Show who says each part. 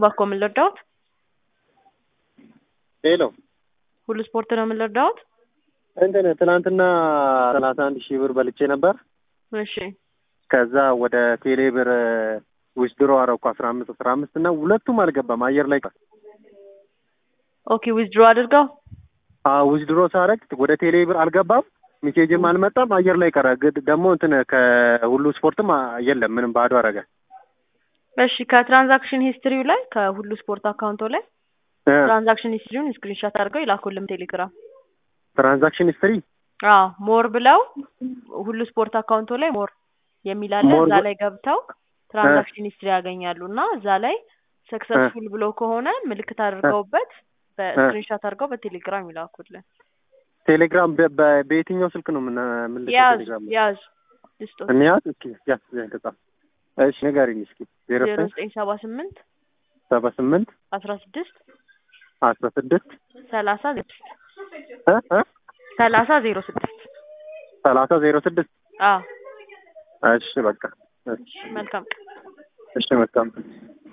Speaker 1: እባክዎ ምን ልርዳዎት?
Speaker 2: ሄሎ
Speaker 1: ሁሉ ስፖርት ነው ምን ልርዳዎት?
Speaker 2: እንትን ትናንትና ሰላሳ አንድ ሺህ ብር በልቼ ነበር።
Speaker 1: እሺ
Speaker 2: ከዛ ወደ ቴሌ ብር ዊዝድሮ አረኩ አስራ አምስት አስራ አምስት እና ሁለቱም አልገባም አየር ላይ ቀረ።
Speaker 1: ኦኬ ዊዝድሮ አድርገው
Speaker 2: ዊዝድሮ ሳረግ ወደ ቴሌ ብር አልገባም፣ ሜሴጅም አልመጣም፣ አየር ላይ ቀረ። ግድ ደግሞ እንትን ከሁሉ ስፖርትም የለም ምንም ባዶ አረገ።
Speaker 1: እሺ ከትራንዛክሽን ሂስትሪው ላይ ከሁሉ ስፖርት አካውንቶ ላይ
Speaker 2: እ
Speaker 1: ትራንዛክሽን ሂስትሪውን ስክሪንሾት አድርገው ይላኩልን ቴሌግራም።
Speaker 2: ትራንዛክሽን ሂስትሪ
Speaker 1: አዎ ሞር ብለው ሁሉ ስፖርት አካውንቶ ላይ ሞር የሚል አለ።
Speaker 2: ሞር
Speaker 1: እዛ
Speaker 2: ብ-
Speaker 1: ላይ ገብተው ትራንዛክሽን ሂስትሪ ያገኛሉ እና እዛ ላይ ሰክሰስፉል ብሎ ከሆነ ምልክት አድርገውበት በስክሪንሾት አድርገው በቴሌግራም ይላኩልን።
Speaker 2: ቴሌግራም በ- በ- በየትኛው ስልክ ነው ምን ምን
Speaker 1: ያዝ
Speaker 2: ቴሌግራም
Speaker 1: ያዝ ልስጦት
Speaker 2: እንያዝ እስኪ ያዝ ተጻፍ እሺ ንገሪኝ እስኪ ዜሮ
Speaker 1: ዜሮ
Speaker 2: ዘጠኝ
Speaker 1: ዘጠኝ ሰባ ስምንት
Speaker 2: ሰባ ስምንት
Speaker 1: አስራ ስድስት
Speaker 2: አስራ ስድስት
Speaker 1: ሰላሳ ዜሮ ስድስት
Speaker 2: እ እ
Speaker 1: ሰላሳ ዜሮ ስድስት
Speaker 2: ሰላሳ ዜሮ ስድስት
Speaker 1: አዎ
Speaker 2: እሺ በቃ እሺ
Speaker 1: መልካም
Speaker 2: እሺ መልካም